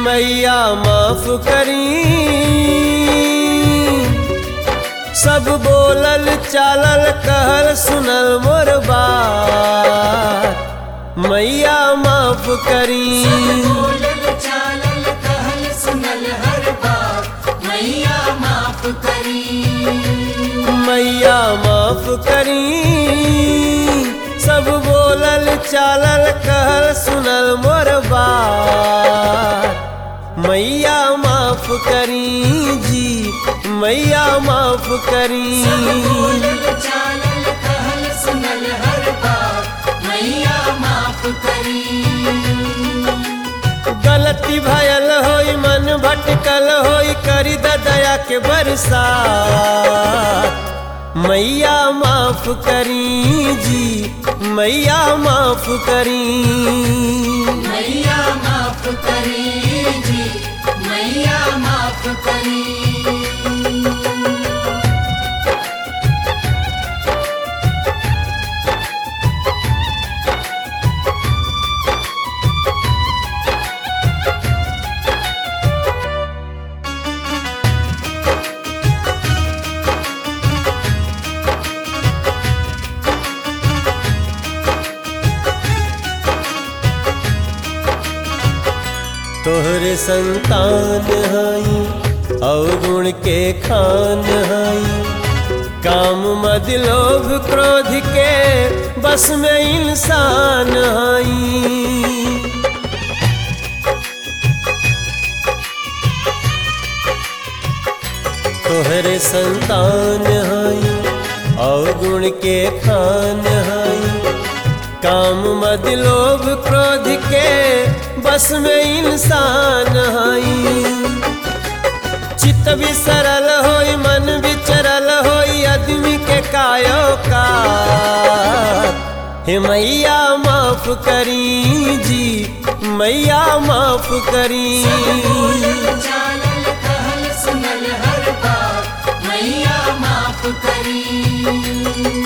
मैया माफ करी सब बोलल चालल कहल सुनल मोर बात मैया माफ करी बोलल चालल कहल सुनल हर बात मैया माफ करी मैया माफ करी सब बोलल चालल कहल सुनल मोर बात मैया माफ करी जी मैया माफ करी बोलल चालल कहल सुनल हर बात मैया माफ करी गलती भयल होई मन भटकल होई करी द दया के बरसात मैया माफ करी जी मैया माफ करी मैया माफ करी जी मैया माफ करी तोहरे संतान हई अवगुण के खान हई काम मद लोभ क्रोध के बस में इंसान हई तोहरे संतान हई अवगुण के खान हई काम मद लोभ क्रोध के बस में इंसान हई चित्त भी सरल होई मन भी चरल होई आदमी के कायो का हे मैया माफ करी जी मैया माफ करी बोलल चालल कहल सुनल हर बात मैया माफ करी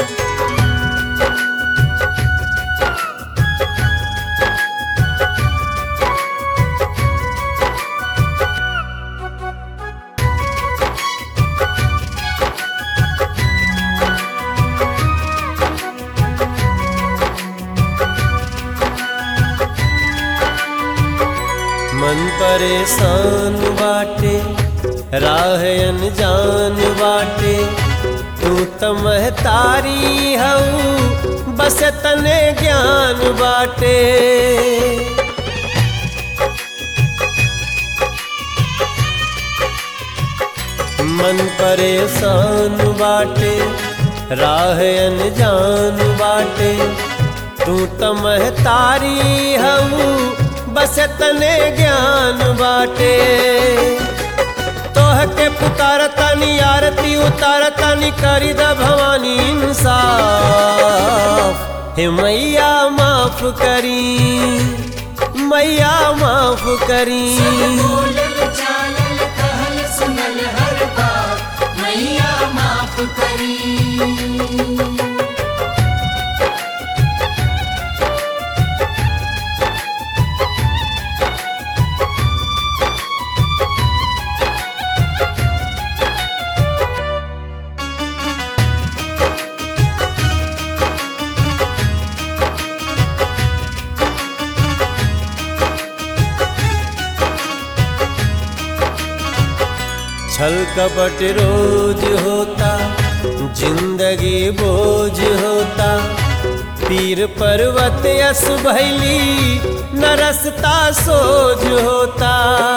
मन परेशान बाटे राह अनजान बाटे तू त महतारी हऊ बस तने ज्ञान बाटे मन परेशान बाटे राह अनजान बाटे तू त महतारी हऊ बस तने ज्ञान बाटे तोह के पुकार तानी आरती उतार तानी करी द भवानी इंसाफ हे मैया माफ करी मैया माफ करी बोलल चालल कहल सुनल हर बात मैया माफ करी छल कपट रोज होता जिंदगी बोझ होता पीर पर्वत यस भैली न रसता सोझ होता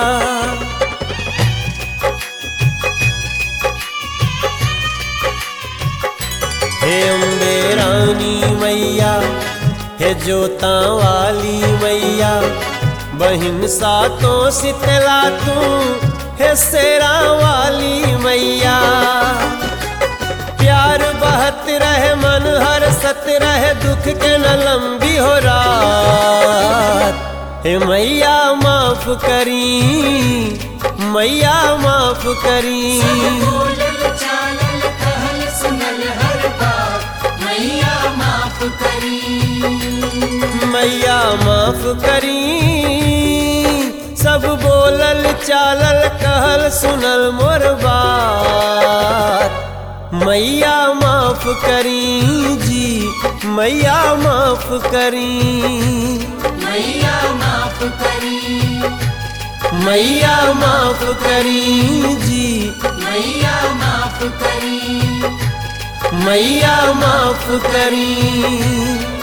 हे अम्बे रानी मैया हे जोता वाली मैया बहिन सातों शीतला तू हे सेरा वाली मैया प्यार बहत रहे मन हर सत रहे दुख के न लंबी हो रात हे मैया माफ करी मैया माफ करी बोलल चालल कहल सुनल हर बात मैया माफ करी मैया माफ करी सब बोलल चालल कहल सुनल मोर बात मैया माफ करी जी मैया माफ करी मैया माफ करी मैया माफ करी जी मैया माफ करी मैया माफ करी